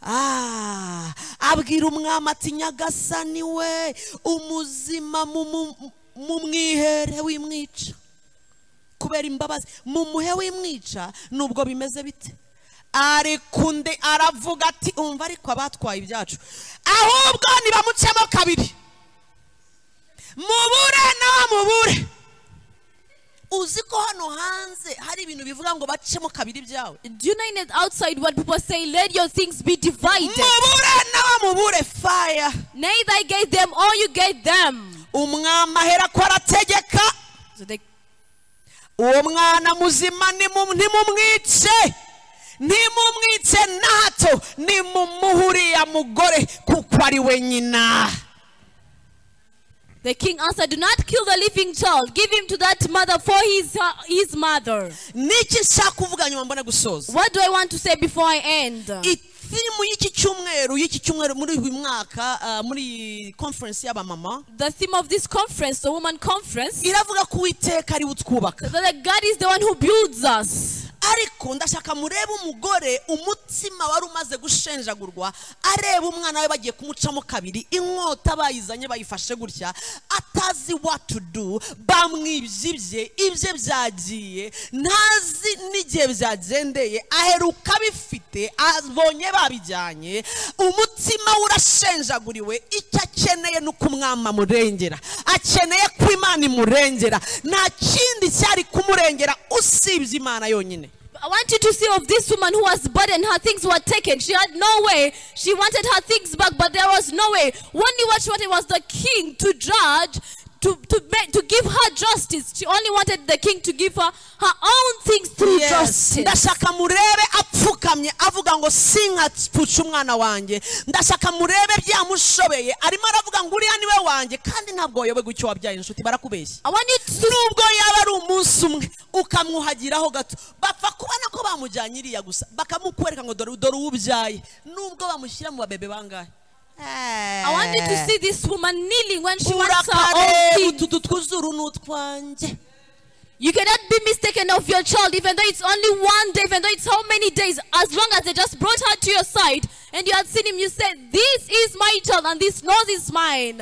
Ah, abwira umwami ati nyagasani we umuzima mumu- mumwihere w'imwica kubera imbabazi mumuhe w'imwica nubwo bimeze bite ariko undi aravuga ati umva ariko abatwaye ibyacu ahubwo nibamucemo kabiri mubure nawe mubure uzi ko hano hanze hari ibintu bivuga ngo bacemo kabiri byawe Do you know in the outside what people say, let your things be divided? mubure nawe mubure faya Neither I gave them or you gave them. umwami ahera ko arategeka So the, uwo mwana muzima nimu- ntimumwice ntimumwice na hato nimumuhe uriya mugore kuko ari we nyina the king answered, Do not kill the living child. Give him to that mother, for he is her, his mother. niki nshaka kuvuga nyuma mbona gusoza What do I want to say before I end? itimu y'iki cyumweru y'iki cyumweru muri uyu mwaka ah, muri iyi conference y'abamama The theme of this conference, the woman conference, iravuga ko uwiteka ari we utwubaka that God is the one who builds us. ariko ndashaka murebe umugore umutima wari umaze gushenjagurwa areba umwana we bagiye kumucamo kabiri inkota bayizanye bayifashe gutya atazi what to do bamwibye ibye ibye byagiye ntazi n'igihe byagendeye aheruka abifite abonye babijyanye umutima we urashenjaguriwe icyo akeneye ni uko umwami amurengera akeneye ko imana imurengera nta kindi cyari kumurengera usibye imana yonyine I want you to see of this woman who was burdened, her things were taken. She had no way. She wanted her things back, but there was no way. Only what she wanted was the king to judge, to, to, make, to give her justice. She only wanted the king to give her her own things through Yes. justice. ndashaka murebe apfukamye avuga ngo sinkapfuce umwana wanjye ndashaka murebe byamushobeye arimo aravuga ngo uriya niwe wanjye kandi ntabwo wayobe gucyo wabyaye inshuti barakubeshya I want you to nubwo yaba ari umunsi umwe ukamwuhagiraho gato bapfa kubona ko bamujyanye iriya gusa bakamukwereka ngo dore dore uwo ubyaye nubwo bamushyira mu babebe bangahe I want you to see this woman kneeling when she wants her urakareba own utu thing. tw'uzuru ni utwanjye You cannot be mistaken of your child, even though it's only one day, even though it's how many days. As long as they just brought her to your side and you had seen him, you said, "This is my child, and this nose is mine."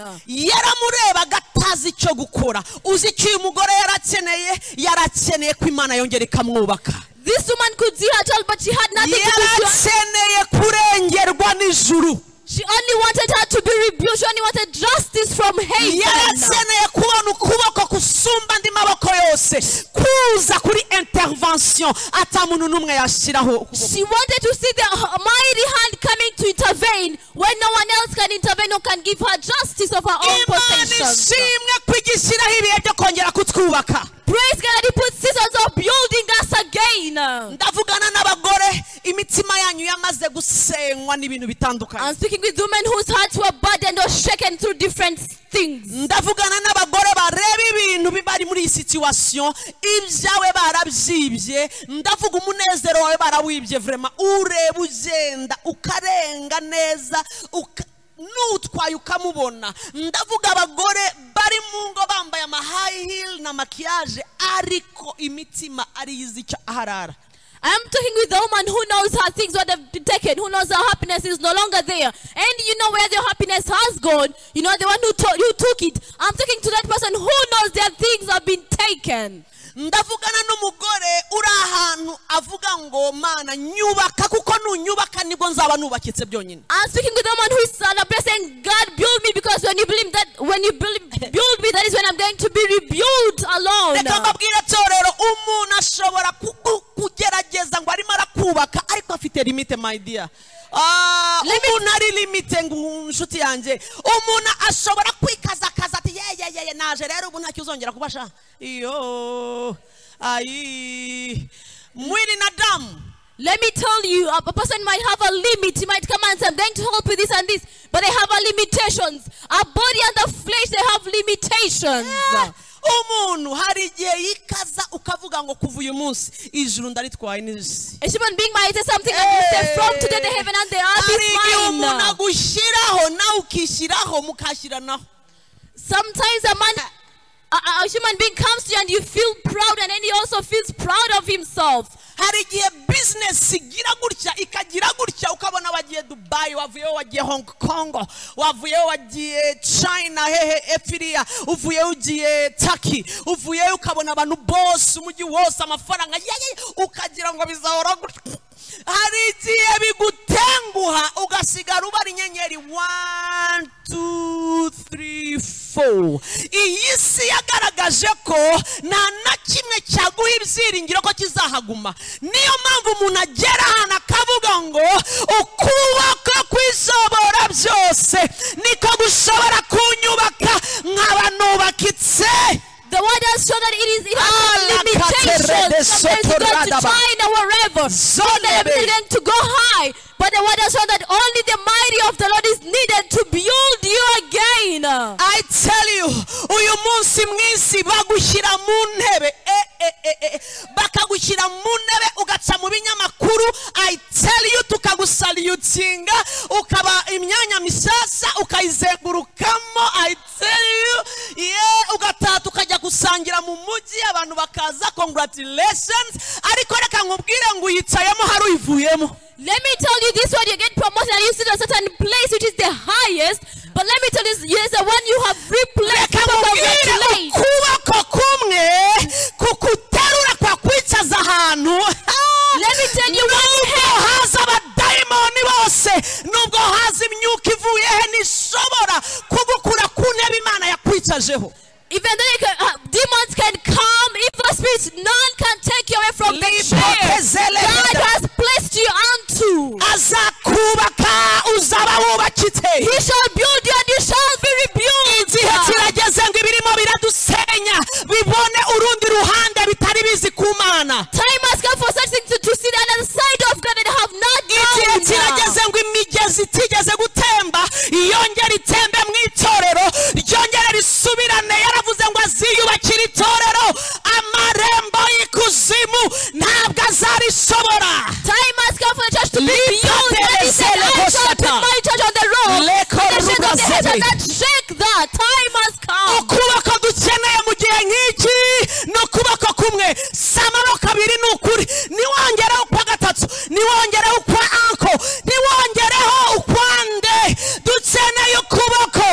yaramurebaga atazi icyo gukora uzi icyo uyu mugore yarakeneye yarakeneye ko imana yongera ikamwubaka This woman could see her child, but she had nothing to do. to- yarakeneye kurengerwa n'ijuru She only wanted her to be rebuked. She only wanted justice from heaven. yarakeneye kubona ukuboko gusumba andi maboko yose kuza kuri intervention atamuntu n'umwe yashyiraho ukuboko She wanted to see the mighty hand coming to intervene when no one else can intervene or can give her justice of her own imana possessions. ishimwe ko igishyiraho ibihe byo kongera kutwubaka Praise God that He puts seasons of building us again. ndavugana n'abagore imitima yanyu yamaze gusenywa n'ibintu bitandukanye I'm speaking with women whose hearts were burdened or shaken through different things. ndavugana n'abagore bareba ibintu bibari muri iyi situwasiyo ibyawe barabyibye ndavuga umunezero wawe barawibye vurema ureba ugenda ukarenga neza uka- n'utwaye ukamubona ndavuga abagore bari mu ngo bambaye ama high heel na makiyaje ariko imitima ari izi icyo aharara I'm talking with the woman who knows her things what have been taken, who knows her happiness is no longer there, and you know where their happiness has gone. You know the one who, to- who took it. I'm talking to that person who knows their things have been taken. ndavugana n'umugore uri ahantu avuga ngo mana nyubaka kuko nunyubaka nibwo nzaba nubakitse byonyine I'm speaking with someone who is celebrating saying, God build me because when you believe that when you build, build me, that is when I'm going to be rebuilt reka alone. mbabwire torero umuntu ashobora kugu- kugerageza ngo arimo arakubaka ariko afite limite mayidiya umuntu ari limite ngo inshuti yanjye umuntu ashobora kwikazakaza ati yeyeyeye naje rero ubu ntacyo uzongera kubasha iyo ayi mwiri na damu Let me tell you, a a person might have a limit. He might come and say, I'm going to help with this and this, but they have a limitations. Our body and the flesh, they have limitations. umuntu hari igihe yikaza ukavuga ngo kuva uyu munsi ijuru ndaritwaye n'isi A human being might say something and you say, From today, the heaven and the earth hari igihe is umuntu mine. agushyiraho nawe ukishyiraho mukashyiranaho Sometimes a man, a, a- a human being comes to you and you feel proud, and then he also feels proud of himself. hari igihe bizinesi igira gutya ikagira gutya ukabona wagiye dubayi wavuyeho wagiye hong kongo wavuyeho wagiye china hehe efiriya uvuyeho ugiye taki uvuyeho ukabona abantu bose umujyi wose amafaranga yeye ukagira ngo bizahora gutya hari igihe bigutenguha ugasigara ubara inyenyeri one two three four iyi si yagaragaje ko nta na kimwe cyaguha ibyiringiro ko kizahaguma niyo mpamvu umuntu agera ahantu akavuga ngo ukuboko kwishobora byose niko gushobora kunyubaka nkaba nubakitse The word has shown that it is it has Ah, got limitations. Sometimes you go to Sotoradaba. China, wherever. Sometimes Zonebe. you're going to go high. But the word has shown that only the mighty of the Lord is needed to build you again. I tell you uyu munsi mwisi bagushyira mu ntebe eh, eh, eh, eh, bakagushyira mu ntebe ugaca mu binyamakuru I tell you tukagusaliutinga ukaba imyanya misasa ukayizengurukamo I tell you yeah, ugataha tukajya gusanga utangira mu mujyi abantu bakaza congratulations ariko reka nkubwire ngo uyicayemo hari uyivuyemo Let me tell you this one, you get promoted and you sit at a certain place which is the highest. But let me tell you, yes, the one you have replaced, reka people nkubwire congratulate. ukuboko kumwe kukuterura kwakwicaza ahantu Let me tell you one nubwo haza abadayimoni bose nubwo haza imyuka ivuye he ntishobora kugukura ku ntebe imana yakwicajeho Even though they can, uh, demons can come, evil spirits, none can take you away from the chair Libotezele- God has placed you onto. azakubaka uzaba wubakitse He shall build you and you shall be rebuilt. igihe kirageze ngo ibirimo biradusenya bibone urundi ruhande bitari bizi ku mana Time has come for such things to, to see the other side of God and have not igihe known. kirageze ngo imigezi itigeze gutemba yongera itembe mu itorero ryongera risubirane yaravuze ngo aziyubakire itorero amarembo y'ikuzimu ntabwo azarishobora Time has come for the church to be Lift up built. the And he said, Zele I shall Hoshata. put my church on the rock. Le And the shake of the head Korubazele. shall not shake that. Time has come. ukuboko dukeneye mu gihe nk'iki ni ukuboko kumwe si amaboko abiri ni ukuri ntiwongereho ukwa gatatu ntiwongereho ukwa anko ntiwongereho ukwande dukeneye ukuboko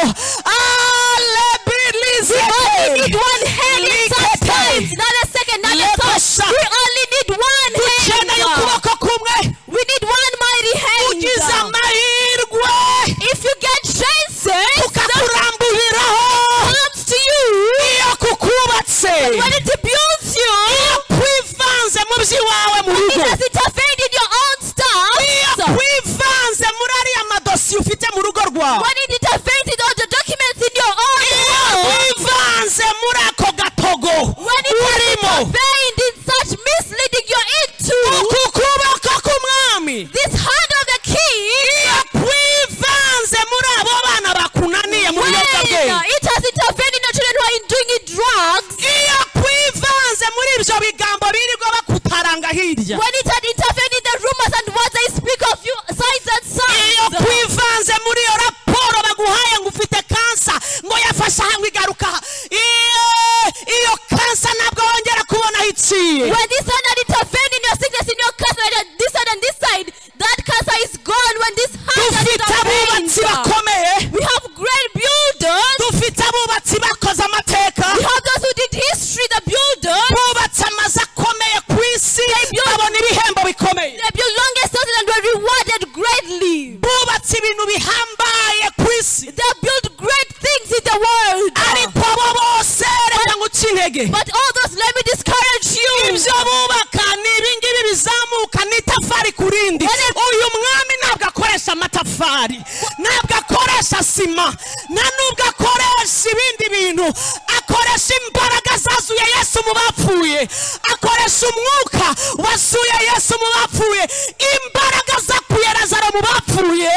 alebirize We need one hand in such times. Not a second, not a Let third. us shout. We only need one hand. dukeneye ukuboko kumwe We need one mighty ugize hand. amahirwe If you get chances, tukakuramburiraho comes to you. iyo kukubatse When it builds you, iyo kwivanze mu by'iwawe mu it rugo has interfered in your own iyo stuff. wivanze muri ariya madosiye ufite mu rugo rwawe When it interferes in all the documents in your own iyo world, wivanze muri ako gatogo when it urimo interfered in such misleading you're into, uku kuboko k'umwami this hand of the king, iyo kwivanze muri abo bana bakunaniye mu when biyobyabwenge it has interfered in your children who are in doing it drugs, iyo kwivanze muri ibyo bigambo birirwa bakutaranga hirya when it had interfered in the rumors and words they speak of you, signs and iyo signs, kwivanze muri iyo raporo baguhaye ngo ufite kansa ngo yafashe aha ngo igaruka aha iyo- iyo kansa ntabwo wongera kubona aho iciye when this hand had interfered in your sickness, in your cancer, and this side and this side, that cancer is gone when this hand has dufite abubatsi intervened. bakomeye We have great builders. dufite abubatsi bakoze amateka We have those who did history, the builders. bubatse amazu akomeye ku isi babona ibihembo bikomeye They built longest houses and were rewarded greatly. bubatse ibintu bihambaye ku isi They built great things in the world. ariko abo bose reka nguce intege But all those, let me discourage you. ibyo bubaka ni ibingibi bizamuka ni itafari ku rindi uyu mwami ntabwo akoresha amatafari ntabwo akoresha sima nta nubwo akoresha ibindi bintu akoresha imbaraga zazuye yesu mu bapfuye akoresha umwuka wasuye yesu mu bapfuye imbaraga zakuye lazaro mu bapfuye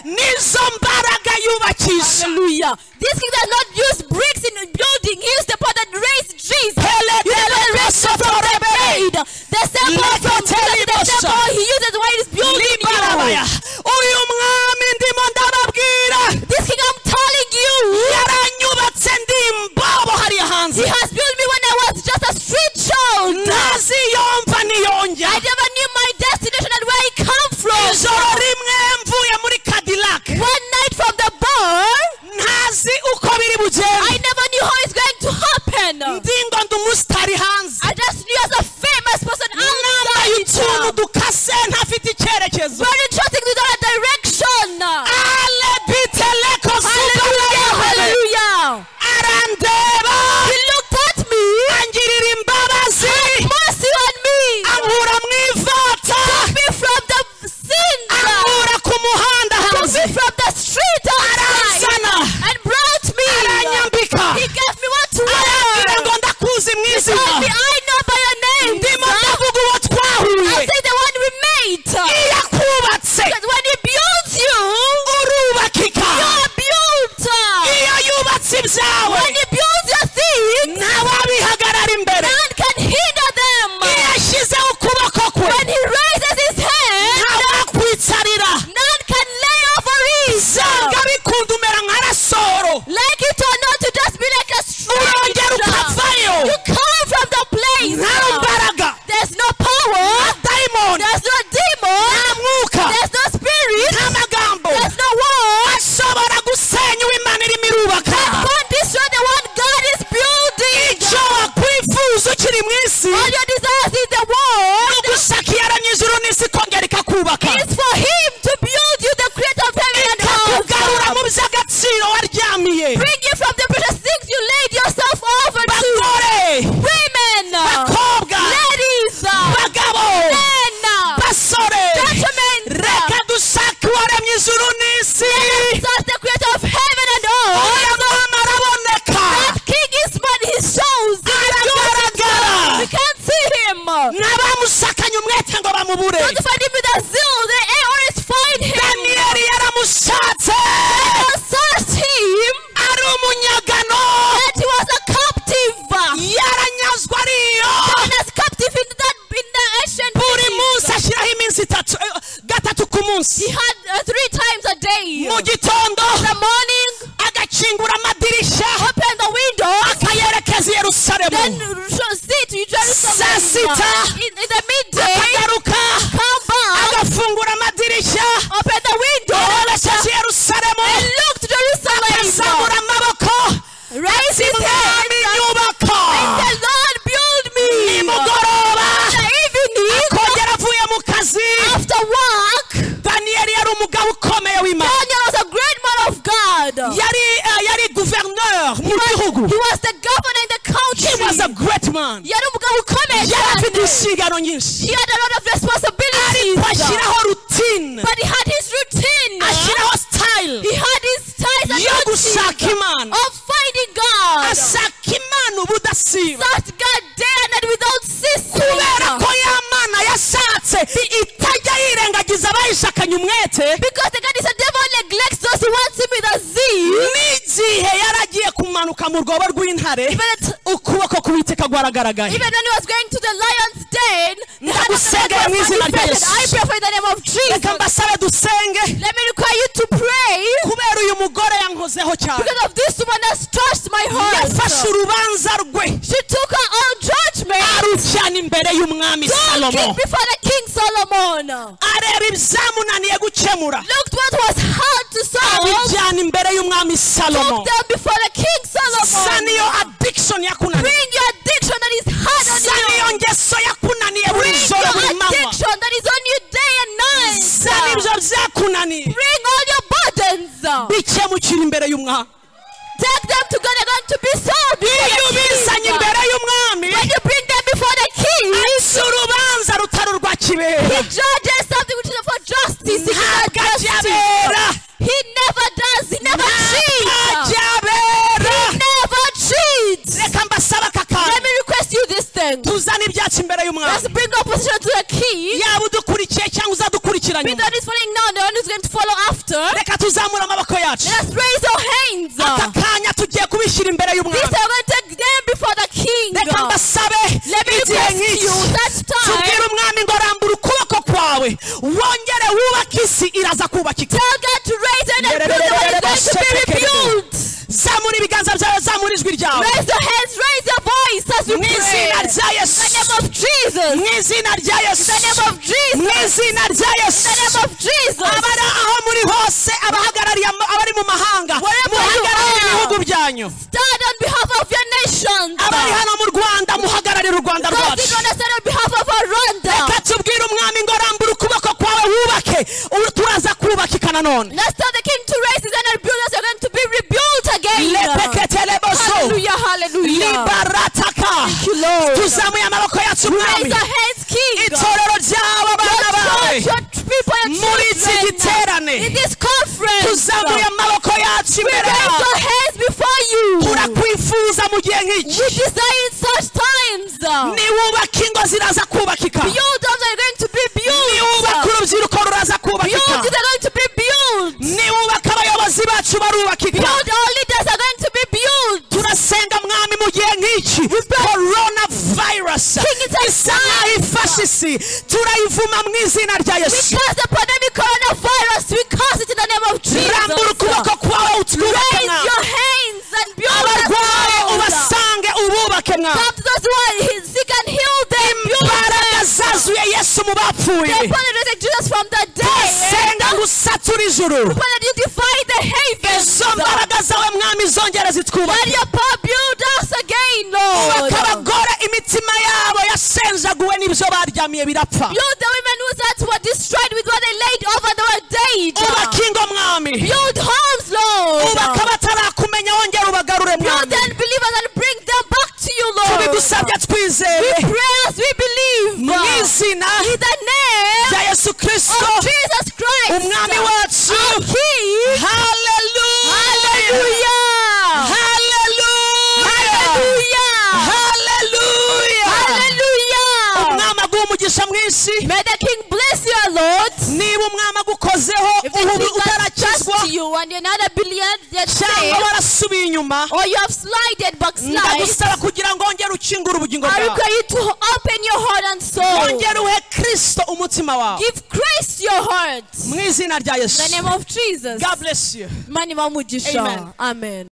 nizo mbaraga yubakisha Hallelujah. This king does not use bricks in building. He used the power that raised Jesus. Hele You know, dele the raised him from the resotorebe. dead. The same power Leto from Jesus, the same telimosa. power he uses while he's building Libarabaya. you. uyu mwami ndimo ndababwira This king, I'm telling you, yaranyubatse ndi imbobo hariya hanze he has built me when I was just a street child. ntaziyomva niyonjya I never knew my destination and where I come from. ijoro rimwe mvuye muri cadillac One night from the bar, ntazi uko biri I bugende never knew how it's going to happen. ndi ngo ndi umusitari hanze I just knew as a famous person nambaye utuntu outside. dukase ntafite icyerekezo Very trusting to that direction. alebiteleko Hallelujah, hallelujah. arandeba He looked at me, angirira imbabazi mercy on me, ankura mu ivata me from the sin, ankura ku muhanda took hanze me from the street outside, aranzana and brought me. aranyambika He gave me what to arambwira wear. ngo bubure God to find him with a zeal. They eh, always find him. daniyeli yaramushatse God searched him ari umunyagano that he was a captive. yaranyazwa ariyo And as captive in that in the ancient buri days. munsi ashyiraho iminsi itatu eh, gatatu ku munsi He had uh, three times a day. mu gitondo The morning, agakingura amadirishya open the window, akayerekeza i then yerusalemu sh- sit in Jerusalem. Saa sita. In, in the midday, akagaruka come back, agafungura amadirishya open the window, yerekeje i yerusalemu and look to Jerusalem. azamura amaboko Raise his hand. mwami nyubako The Lord build me. nimugoroba The evening, akongera avuye mu kazi after work, daniyeli yari umugabo ukomeye w'imana Daniel was a great man of God. yari eh, yari guverineri mu gihugu He was the governor in the he was a country. great man Yari umugabo ukomeye yari afite cyane. inshingano nyinshi He had a lot of ariko responsibilities. ashyiraho rutine But he had his routine. ashyiraho style He had his ties and yo routine gushaka imana of finding God. ashaka imana ubudasiba Sought God day and night without ceasing. kubera ko ya mana yashatse itajya yirengagiza abayishakanye umwete Because the God is a devil neglects those who want him with a zeal. n'igihe yari agiye kumanuka mu rwobo rw'intare Even, at- ukuboko k'uwiteka rwaragaragaye even when he was going to the lion's den, the hand of the Lord Ndakusengera mu was izina rya manifested. Yesu. I pray for in the name of reka Jesus. mbasabe dusenge Let me require you to pray kubera uyu mugore yankozeho cyane because of this woman has touched my yafashe heart. urubanza rwe She took her own judgment. arujyana imbere y'umwami salomo King before the King Solomon. areba ibyamunaniye gukemura Looked what was hard to solve. abijyana imbere y'umwami salomo Took them before the King sa niyo Solomon. addiction yakunaniye Bring your addiction that is hard on sa niyo you. ngeso yakunaniye buri Bring joro your buri manywa addiction that is on you day and sa night. nibyo byakunaniye Bring all your burdens. bikemukira imbere y'umwami Take them to God. They're going to be solved. before iyo the ubizanye king. imbere y'umwami When you bring them before the King, si urubanza rutari urwa He kibera judges something which is not for justice. He ntabwo cannot ajya justice. abera He never does. He never ntabwo cheats. ajya abera Never cheats. reka mbasabe aka Let kantu me request you this thing. tuzane ibyacu imbere y'umwami Let's bring opposition to the king. yaba udukurikiye cyangwa uzadukurikira Be nyuma that is falling down, the one who's going to follow after. reka tuzamure amaboko yacu Let's raise our hands. aka kanya tugiye kubishyira imbere These y'umwami are going to take them before the king. reka mbasabe Let me igihe request you nk'iki that time. tubwire umwami ngo rambura ukuboko kwawe wongere wubake isi iraza kubakika Tell God to raise it and build the one who's going to be rebuilt. zamura ibiganza byawe zamura ijwi ryawe Raise your hands, raise your voice as you mu pray. izina rya yesu In the name of Jesus. mu izina rya yesu In the name of Jesus. mu izina rya In the yesu name of Jesus. abari aho muri hose abahagarariye ama- abari mu mahanga Wherever muhagararire you are. ibihugu byanyu Stand on behalf of your nations. abari hano mu rwanda muhagararire u rwanda Those who rwacu don't stand on behalf of Rwanda. reka tubwire umwami ngo rambura ukuboko kwawe wubake ubu turaza kubakika nanone Let's tell the king to raise his hand and build us. You're going to be rebuilt again. lepeketeleboso Hallelujah, hallelujah. libarataka tuzamuye amaboko yacu Raise umwami your hands, king. itorero ryabo abana bawe Your church, your people, your muri iki children. giterane In this conference, tuzamuye amaboko yacu imbere raise yawe your hands before you. turakwifuza mu gihe nk'iki We desire in such times. niwubaka ingo ziraza kubakika Build us are going to be niwubaka built. urubyiruko ruraza kubakika Build is going to be built. niwubaka abayobozi bacu barubakika Build our leaders are going to be built. turasenga mwami mu gihe nk'iki korona virusi King is isa nkaho ifashe isi turayivuma mu izina rya We yesu curse the pandemic coronavirus. We curse it in the name of rambura Jesus. ukuboko kwawe utwubake Raise mwami your hands and build us abarwaye up. ubasange ububake mwami Come to those who are he- sick and heal them. Build imbaraga zazuye yesu mu bapfuye the upon and reject Jesus from the dead. senga ngo usature ijuru Upon and you defy the heavens. izo mbaraga zawe mwami zongere Let zitwubake your power build us again, ubaka Lord. abagore imitima yabo yasenjaguwe n'ibyo baryamiye birapfa Build the women whose hearts were destroyed with what they laid over they were dead. ubaka ingo mwami Build homes, Lord. ubaka batarakumenya wongera ubagarure Build mwami the unbelievers and bring them back to you, Lord. tubigusabye twizeye Prayers we believe. mu izina In the name rya yesu kirisito of Jesus Christ. umwami wacu King. haleluya Hallelujah. haleluya Hallelujah. haleluya Hallelujah. umwami aguha umugisha mwinshi May the King umwami agukozeho If they ubu think that utarakizwa trust you and you're not a billion yet cyangwa saved, warasubiye inyuma or you have slided backslide, ndagusaba kugira ngo wongere ukingure ubugingo I bwawe require you to open your heart and soul. wongere uhe kirisito umutima wawe Give Christ your heart. mu izina rya yesu In the name of Jesus. god bless you Mani wa mugisha. Amen. Amen.